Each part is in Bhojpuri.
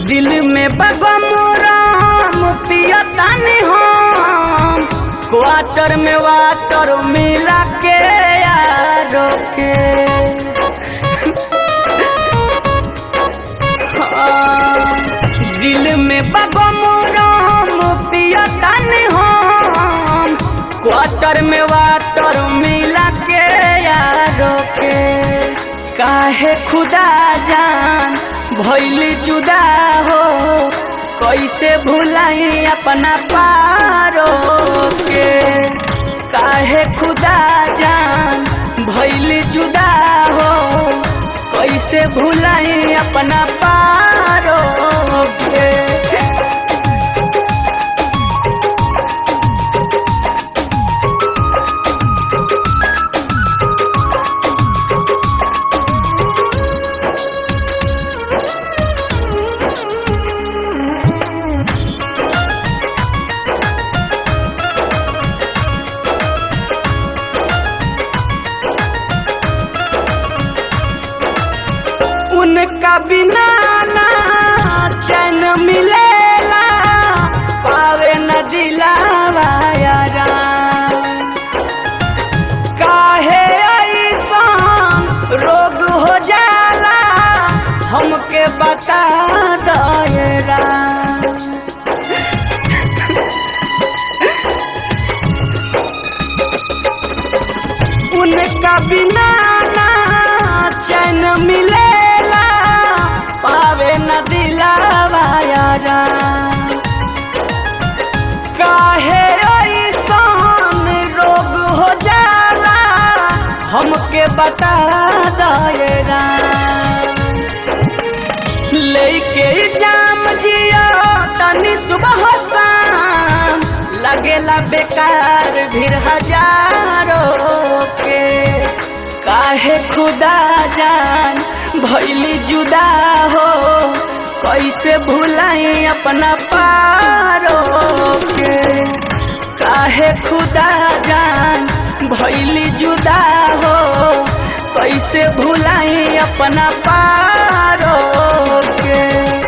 दिल में बगमराम पियतानी हम क्वार्टर में वाटर मिला के यारो के हाँ, दिल में बगमराम पियतानी हम क्वार्टर में वाटर मिला के यारो के काहे खुदा जान भैली जुदा हो कैसे भुलाई अपना पारो के काहे खुदा जान भैली जुदा हो कैसे भुलाई अपना पारो के उनका बिना ना चैन मिलेला पावे न दिलावा यारा काहे ऐसान रोग हो जाला हमके बता दायरा उनका बिना ना चैन मिलेला पावे न दिलावा यारा काहे ऐसान रोग हो जाला हमके बता दायरा लेके जाम जिया तनी सुबह शाम लगेला बेकार भीड़ हजारों के काहे खुदा जान भैली जुदा हो कैसे भुलाई अपना पारो के काहे खुदा जान भैली जुदा हो कैसे भुलाई अपना पारो के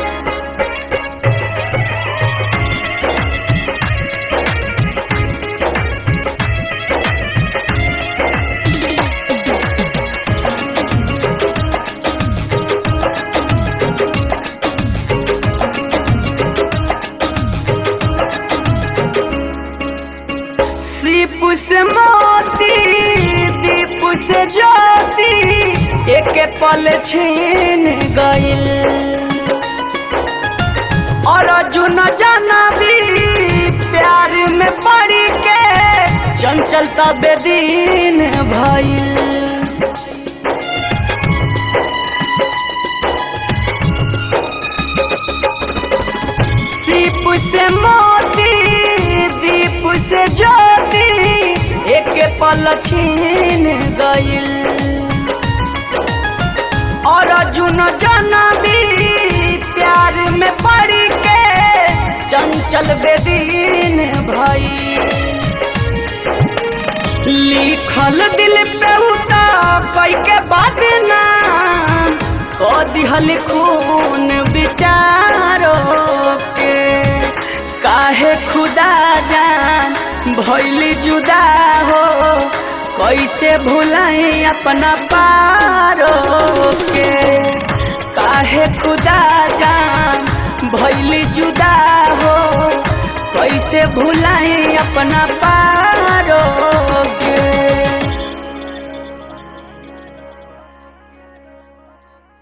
सीप से मोती दीप से ज्योति एक पल छीन गइल और अर्जुन जानबी प्यार में पड़ के चंचल तबे दिन भइल सीप से मोती दीप से ज्योति एक पल छीन गइल और अर्जुन जनबी प्यार में पड़ के चंचल बेदीन भई लिखल दिल पे उता कई के बात नाम को दिहल खून विचारो के काहे खुदा जान भैली जुदा हो कैसे भुलाई अपना पारो के काहे खुदा जान भैली जुदा हो कैसे भुलाई अपना पारो के